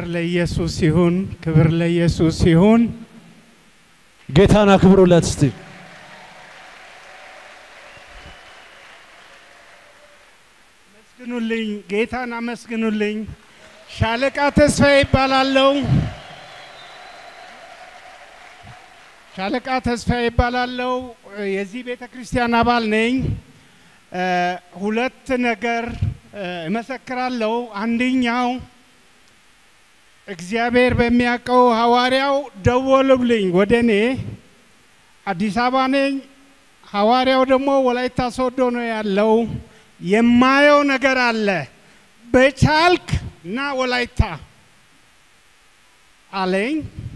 ለኢየሱስ ይሁን፣ ክብር ለኢየሱስ ይሁን። ጌታን አክብሩለት እስቲ። አመስግኑልኝ፣ ጌታን አመስግኑልኝ። ሻለቃ ተስፋዬ ይባላለው። ሻለቃ ተስፋዬ ይባላለው። የዚህ ቤተ ክርስቲያን አባል ነኝ። እ፣ ሁለት ነገር እ፣ እመሰክራለሁ። አንደኛው እግዚአብሔር በሚያውቀው ሐዋርያው ደወሉልኝ ወደ እኔ። አዲስ አበባ ነኝ። ሐዋርያው ደግሞ ወላይታ ሶዶ ነው ያለው። የማየው ነገር አለ በቻልክ እና ወላይታ አለኝ።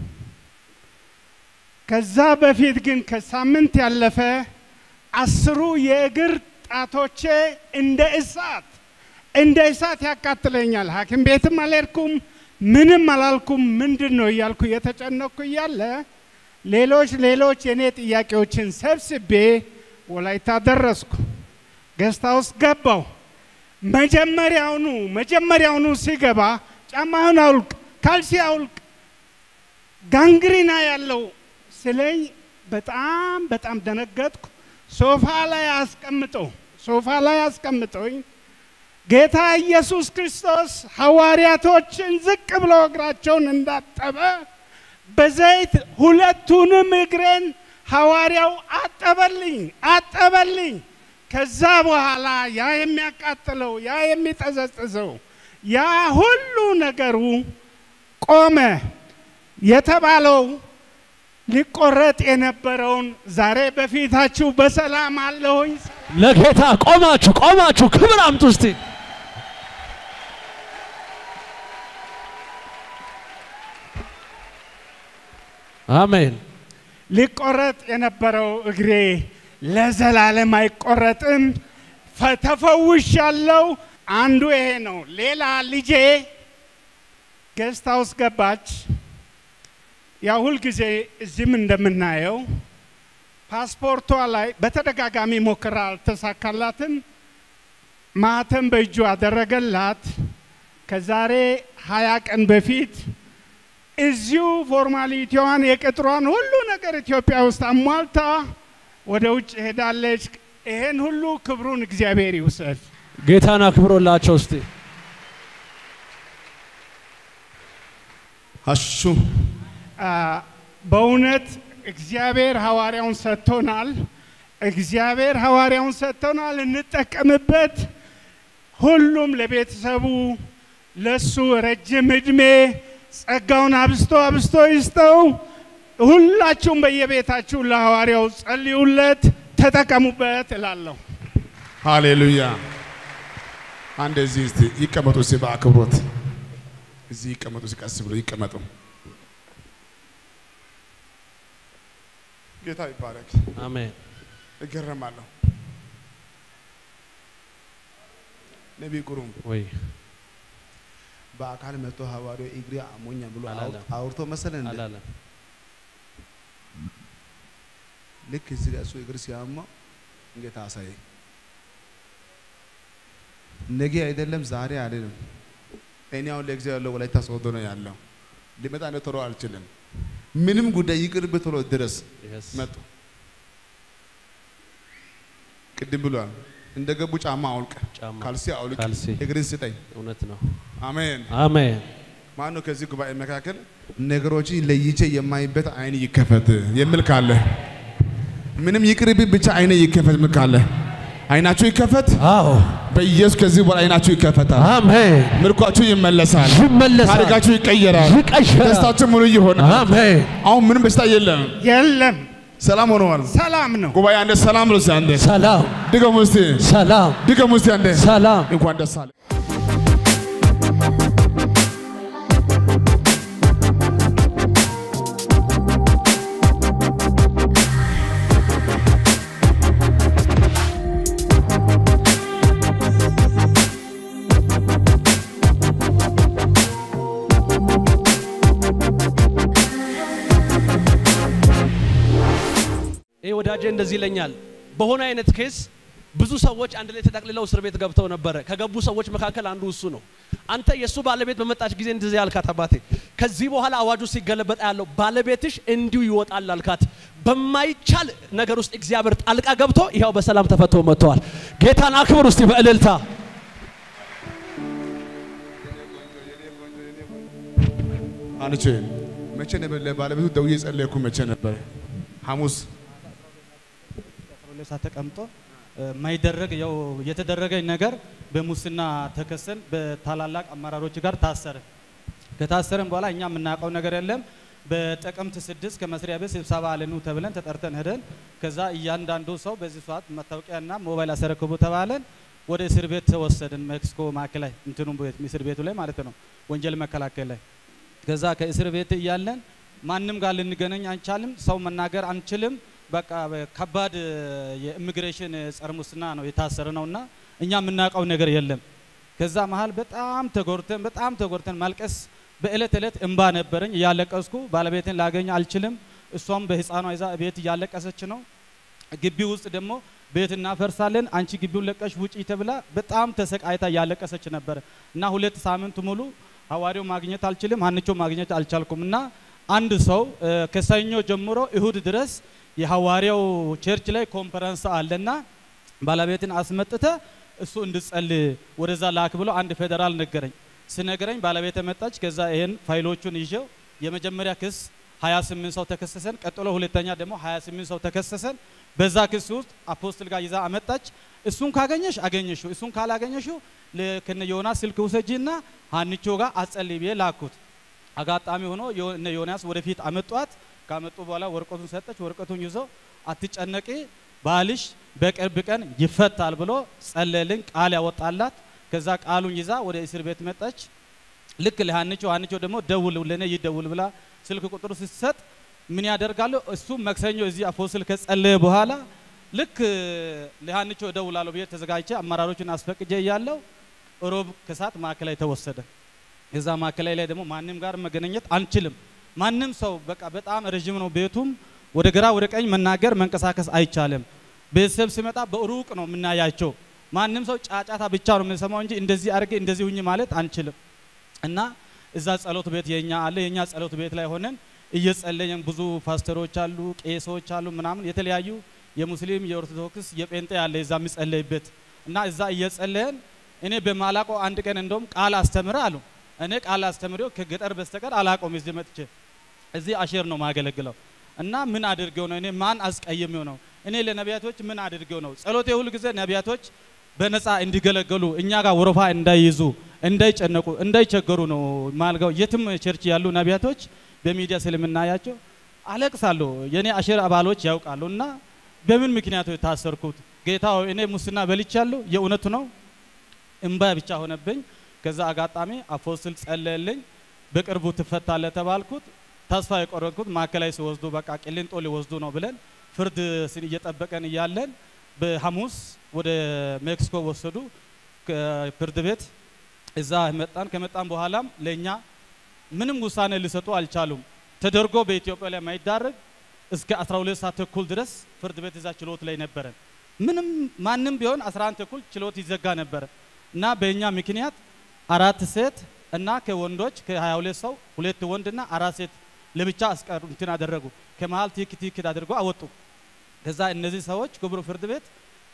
ከዛ በፊት ግን ከሳምንት ያለፈ አስሩ የእግር ጣቶቼ እንደ እሳት እንደ እሳት ያቃጥለኛል። ሐኪም ቤትም አልሄድኩም፣ ምንም አላልኩም። ምንድን ነው እያልኩ እየተጨነቅኩ እያለ ሌሎች ሌሎች የእኔ ጥያቄዎችን ሰብስቤ ወላይታ ደረስኩ። ገስታ ውስጥ ገባው። መጀመሪያውኑ መጀመሪያውኑ ሲገባ ጫማህን አውልቅ፣ ካልሲ አውልቅ፣ ጋንግሪና ያለው ስለኝ በጣም በጣም ደነገጥኩ። ሶፋ ላይ አስቀምጠው ሶፋ ላይ አስቀምጠውኝ ጌታ ኢየሱስ ክርስቶስ ሐዋርያቶችን ዝቅ ብሎ እግራቸውን እንዳጠበ በዘይት ሁለቱንም እግሬን ሐዋርያው አጠበልኝ አጠበልኝ። ከዛ በኋላ ያ የሚያቃጥለው ያ የሚጠዘጥዘው ያ ሁሉ ነገሩ ቆመ። የተባለው ሊቆረጥ የነበረውን ዛሬ በፊታችሁ በሰላም አለሁኝ። ለጌታ ቆማችሁ ቆማችሁ ክብር አምጡ እስቲ። አሜን። ሊቆረጥ የነበረው እግሬ ለዘላለም አይቆረጥም። ፈ- ተፈውሻለሁ። አንዱ ይሄ ነው። ሌላ ልጄ ጌስት ሃውስ ገባች። ያ ሁልጊዜ እዚህም እንደምናየው ፓስፖርቷ ላይ በተደጋጋሚ ሞክራ አልተሳካላትም። ማህተም በእጁ አደረገላት። ከዛሬ ሀያ ቀን በፊት እዚሁ ፎርማሊቲዋን የቅጥሯን ሁሉ ነገር ኢትዮጵያ ውስጥ አሟልታ ወደ ውጭ ሄዳለች። ይሄን ሁሉ ክብሩን እግዚአብሔር ይውሰድ። ጌታን አክብሮላቸው እስቲ። አሹ አ፣ በእውነት እግዚአብሔር ሐዋርያውን ሰጥቶናል። እግዚአብሔር ሐዋርያውን ሰጥቶናል፣ እንጠቀምበት። ሁሉም ለቤተሰቡ ለሱ ረጅም እድሜ ጸጋውን አብስቶ አብስቶ ይስጠው። ሁላችሁም በየቤታችሁ ለሐዋርያው ጸልዩለት፣ ተጠቀሙበት እላለሁ። ሃሌሉያ። አንድ እዚህ እስቲ ይቀመጡ እስቲ በአክብሮት እዚህ ይቀመጡ እስቲ ቀስ ብሎ ይቀመጡ። ጌታ ይባረክ። አሜን። እገረማለሁ። ነቢይ ግሩም ወይ በአካል መጥቶ ሐዋርያው እግሬ አሞኛ ብሎ አላለም። አውርቶ መሰለን እንደ አላለም። ልክ እዚህ ጋር እሱ እግር ሲያማው ጌታ አሳየኝ። ነገ አይደለም ዛሬ አይደለም። እኔ አሁን ለጊዜው ያለው ወላይታ ሶዶ ነው ያለው። ሊመጣ ነው ቶሎ አልችልም። ምንም ጉዳይ ይቅርብ ቶሎ ድረስ Yes. መጡ። ቅድም ብሏል። እንደ ገቡ ጫማ አውልቅ፣ ጫማ፣ ካልሲ አውልቅ፣ ካልሲ። እግርን ስጠኝ። እውነት ነው። አሜን። አሜን። ማን ነው ከዚህ ጉባኤ መካከል ነገሮችን ለይቼ የማይበት አይን ይከፈት የሚል ካለ ምንም ይቅርብ ብቻ አይነ ይከፈት የሚል ካለ አይናችሁ ይከፈት። አዎ በኢየሱስ ከዚህ በኋላ አይናችሁ ይከፈታል። አሜን። ምርኳችሁ ይመለሳል። ይመለሳል። ታሪካችሁ ይቀየራል። ይቀየራል። ደስታችሁ ሙሉ ይሆናል። አሜን። አሁን ምንም በሽታ የለም። የለም ሰላም ሆነዋል። ሰላም ነው። ጉባኤ አንደ ሰላም ብሎ እስቲ አንዴ ሰላም ድገሙ እስቲ ሰላም ድገሙ እስቲ አንዴ ሰላም እንኳን ደስ አለ። ይህ ወዳጄ እንደዚህ ይለኛል። በሆነ አይነት ኬስ ብዙ ሰዎች አንድ ላይ ተጠቅልለው እስር ቤት ገብተው ነበረ። ከገቡ ሰዎች መካከል አንዱ እሱ ነው። አንተ የእሱ ባለቤት በመጣች ጊዜ እንደዚህ ያልካት አባቴ፣ ከዚህ በኋላ አዋጁ ሲገለበጣ ያለው ባለቤትሽ እንዲሁ ይወጣል አልካት። በማይቻል ነገር ውስጥ እግዚአብሔር ጣልቃ ገብቶ ይኸው በሰላም ተፈቶ መጥተዋል። ጌታን አክብር ውስጥ በእልልታ አንቺ መቼ ነበር ለባለቤቱ ደውዬ ጸለይኩ? መቼ ነበር? ሐሙስ ሁለት ሰዓት ተቀምጦ የማይደረግ ያው የተደረገኝ ነገር በሙስና ተከሰን በታላላቅ አመራሮች ጋር ታሰርን። ከታሰርን በኋላ እኛ የምናውቀው ነገር የለም። በጥቅምት ስድስት ከመስሪያ ቤት ስብሰባ አለኑ ተብለን ተጠርተን ሄደን ከዛ እያንዳንዱ ሰው በዚህ ሰዓት መታወቂያና ሞባይል አስረክቡ ተባለን። ወደ እስር ቤት ተወሰድን። ሜክሲኮ ማዕከላዊ እንትኑ ቤት እስር ቤቱ ላይ ማለት ነው፣ ወንጀል መከላከል ላይ። ከዛ ከእስር ቤት እያለን ማንም ጋር ልንገናኝ አንቻልም፣ ሰው መናገር አንችልም። በቃ ከባድ የኢሚግሬሽን ጸረ ሙስና ነው የታሰረ ነውና እኛ የምናውቀው ነገር የለም። ከዛ መሀል በጣም ተጎርተን በጣም ተጎርተን ማልቀስ በእለት እለት እንባ ነበረኝ። እያለቀስኩ ባለቤትን ላገኝ አልችልም። እሷም በህፃኗ ይዛ ቤት እያለቀሰች ነው። ግቢ ውስጥ ደግሞ ቤት እናፈርሳለን፣ አንቺ ግቢውን ለቀሽ ውጪ ተብላ በጣም ተሰቃይታ እያለቀሰች ነበረ እና ሁለት ሳምንት ሙሉ ሐዋርያው ማግኘት አልችልም፣ ሀንቾ ማግኘት አልቻልኩም እና አንድ ሰው ከሰኞ ጀምሮ እሁድ ድረስ የሐዋርያው ቸርች ላይ ኮንፈረንስ አለና ባለቤትን አስመጥተ እሱ እንድጸልይ ወደዛ ላክ ብሎ አንድ ፌዴራል ነገረኝ። ስነግረኝ ባለቤት መጣች። ከዛ ይሄን ፋይሎቹን ይዤው የመጀመሪያ ክስ 28 ሰው ተከሰሰን። ቀጥሎ ሁለተኛ ደግሞ 28 ሰው ተከሰሰን። በዛ ክስ ውስጥ አፖስትል ጋር ይዛ አመጣች። እሱን ካገኘሽ አገኘሽው፣ እሱን ካላገኘሽው ከነ ዮናስ ስልክ ውሰጂና ሀንቾ ጋር አጸልይ ብዬ ላኩት። አጋጣሚ ሆኖ እነ ዮናስ ወደፊት አመጧት። ካመጡ በኋላ ወረቀቱን ሰጠች። ወረቀቱን ይዞ አትጨነቂ ባልሽ በቅርብ ቀን ይፈታል ብሎ ጸለልን፣ ቃል ያወጣላት። ከዛ ቃሉን ይዛ ወደ እስር ቤት መጣች። ልክ ለሀንቾ ሀንቾ ደግሞ ደውል ለኔ ይደውል ብላ ስልክ ቁጥሩ ስትሰጥ ምን ያደርጋሉ? እሱ መክሰኞ እዚህ አፖስትል ከጸለየ በኋላ ልክ ለሀንቾ እደውላለሁ ብዬ ተዘጋጅቼ አመራሮችን አስፈቅጄ እያለው ሮብ ከሰዓት ማዕከላዊ ተወሰደ። እዛ ማዕከላዊ ላይ ደግሞ ማንም ጋር መገናኘት አንችልም። ማንም ሰው በቃ በጣም ረዥም ነው ቤቱም፣ ወደ ግራ ወደ ቀኝ መናገር መንቀሳቀስ አይቻልም። ቤተሰብ ሲመጣ በሩቅ ነው የምናያቸው። ማንም ሰው ጫጫታ ብቻ ነው የምንሰማው እንጂ እንደዚህ አድርጌ እንደዚህ ሁኝ ማለት አንችልም። እና እዛ ጸሎት ቤት የኛ አለ የኛ ጸሎት ቤት ላይ ሆነን እየጸለየን ብዙ ፓስተሮች አሉ፣ ቄሶች አሉ፣ ምናምን የተለያዩ የሙስሊም የኦርቶዶክስ የጴንጤ አለ እዛ የሚጸለይበት እና እዛ እየጸለየን እኔ በማላቆ አንድ ቀን እንደውም ቃል አስተምረ አሉ። እኔ ቃል አስተምሬው ከገጠር በስተቀር አላቆም እዚህ መጥቼ እዚህ አሼር ነው ማገለግለው እና ምን አድርገው ነው እኔ ማን አስቀይሜው ነው እኔ ለነቢያቶች ምን አድርገው ነው ጸሎቴ ሁል ጊዜ ነቢያቶች በነፃ እንዲገለገሉ እኛ ጋር ወረፋ እንዳይይዙ እንዳይጨነቁ እንዳይቸገሩ ነው ማልገው የትም ቸርች ያሉ ነቢያቶች በሚዲያ ስለምናያቸው አለቅሳለሁ የኔ አሼር አባሎች ያውቃሉ እና በምን ምክንያት የታሰርኩት ጌታ ሆይ እኔ ሙስና በልቻለሁ የእውነቱ ነው እምባ ብቻ ሆነብኝ ከዛ አጋጣሚ አፖስትል ጸለየልኝ በቅርቡ ትፈታለ ተባልኩት ተስፋ የቆረጥኩት ማዕከላዊ ሲወስዱ በቃ ቂሊንጦ ሊወስዱ ነው ብለን ፍርድ ስን እየጠበቀን እያለን በሐሙስ ወደ ሜክሲኮ ወሰዱ ፍርድ ቤት እዛ መጣን ከመጣን በኋላም ለእኛ ምንም ውሳኔ ሊሰጡ አልቻሉም ተደርጎ በኢትዮጵያ ላይ ማይዳረግ እስከ 12 ሰዓት ተኩል ድረስ ፍርድ ቤት እዛ ችሎት ላይ ነበረን ምንም ማንም ቢሆን 11 ተኩል ችሎት ይዘጋ ነበረ እና በእኛ ምክንያት አራት ሴት እና ከወንዶች ከ22 ሰው ሁለት ወንድና አራት ሴት ለብቻ አስቀሩ እንትን አደረጉ። ከመሀል ቲክ ቲክ አድርጎ አወጡ። ከዛ እነዚህ ሰዎች ክቡር ፍርድ ቤት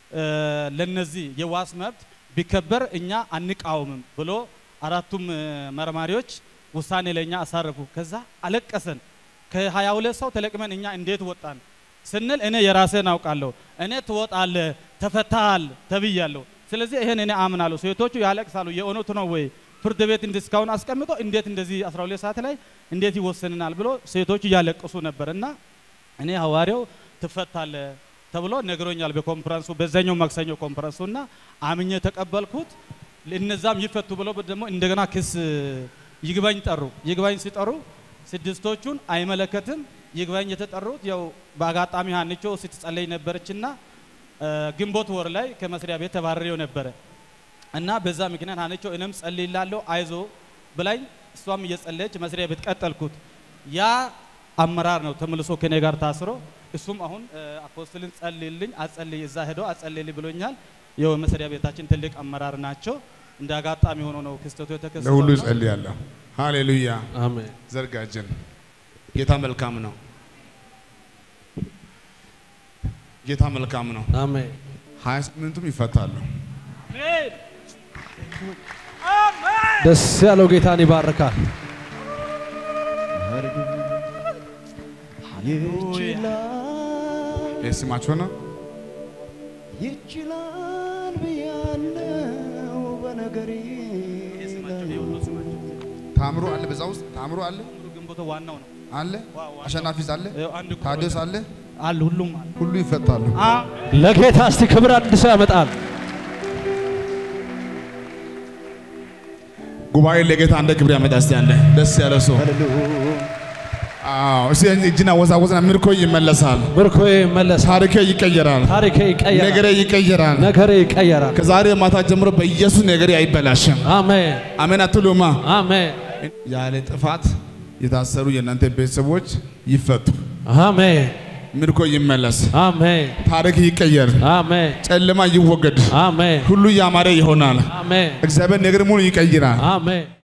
ለነዚህ የዋስ መብት ቢከበር እኛ አንቃወምም ብሎ አራቱም መርማሪዎች ውሳኔ ለእኛ አሳረፉ። ከዛ አለቀሰን። ከ22 ሰው ተለቅመን እኛ እንዴት ወጣን ስንል እኔ የራሴን አውቃለሁ። እኔ ትወጣለ ተፈታሃል ተብያለሁ። ስለዚህ ይሄን እኔ አምናለሁ። ሴቶቹ ያለቅሳሉ። የእውነቱ ነው ወይ ፍርድ ቤት እንዲህ እስካሁን አስቀምጦ እንዴት እንደዚህ 12 ሰዓት ላይ እንዴት ይወሰንናል ብሎ ሴቶቹ እያለቅሱ ነበር እና እኔ ሐዋርያው ትፈታለ ተብሎ ነግሮኛል በኮንፈረንሱ በዛኛው ማክሰኞ ኮንፈረንሱ እና አምኜ ተቀበልኩት። እነዛም ይፈቱ ብሎ ደግሞ እንደገና ክስ ይግባኝ ጠሩ። ይግባኝ ሲጠሩ ስድስቶቹን አይመለከትም። ይግባኝ የተጠሩት ያው በአጋጣሚ ሀንቾ ስትጸለይ ነበረችና ግንቦት ወር ላይ ከመስሪያ ቤት ተባረሬው ነበረ እና በዛ ምክንያት ሀንቾ እኔም ጸልይላለሁ አይዞ ብላኝ እሷም እየጸለየች መስሪያ ቤት ቀጠልኩት። ያ አመራር ነው ተመልሶ ከኔ ጋር ታስሮ እሱም አሁን እ፣ አፖስትልን ጸልይልኝ አጸልይ እዛ ሄዶ አጸልይልኝ ብሎኛል። ያው መስሪያ ቤታችን ትልቅ አመራር ናቸው። እንደ አጋጣሚ ሆኖ ነው ክስተቱ የተከሰተው። ለሁሉ እና እጸልያለሁ። ሃሌሉያ። አሜን። ዘርጋጅን ጌታ መልካም ነው። ጌታ መልካም ነው። አሜን። ሀያ ስምንቱም ይፈታሉ። ደስ ያለው ጌታን ይባርካል። ይህ ስማችሁ ነው። ይችላል ብያለው በነገሬ ታምሮ አለ፣ በዛ ውስጥ ታምሮ አለ ግንቦት ዋናው ነው አለ ዋ- ዋናው። አሸናፊስ አለ ያው አንድ ቁጥር ታዲዮስ አለ አለ ሁሉም አለ። ሁሉ ይፈታሉ። አ ለጌታ እስቲ ክብር አንድ ሰው ያመጣል። ጉባኤ ለጌታ እንደ ክብር ያመጣ እስቲ ያለ ደስ ያለ ሰው አዎ፣ እስቲ እጅና ወዛወዝና ምርኮ ይመለሳል፣ ምርኮ ይመለሳል። ታሪኬ ይቀየራል፣ ታሪኬ ይቀየራል። ነገሬ ይቀየራል። ነገሬ ይቀየራል። ከዛሬ ማታ ጀምሮ በኢየሱስ ነገሬ አይበላሽም። አሜን አሜን አትሉማ? አሜን ያለ ጥፋት የታሰሩ የእናንተ ቤተሰቦች ይፈቱ፣ አሜን ምርኮ ይመለስ፣ አሜን ታሪክ ይቀየር፣ አሜን ጨለማ ይወገድ፣ አሜን ሁሉ ያማረ ይሆናል። አሜን እግዚአብሔር ነገር ሙሉ ይቀይራል። አሜን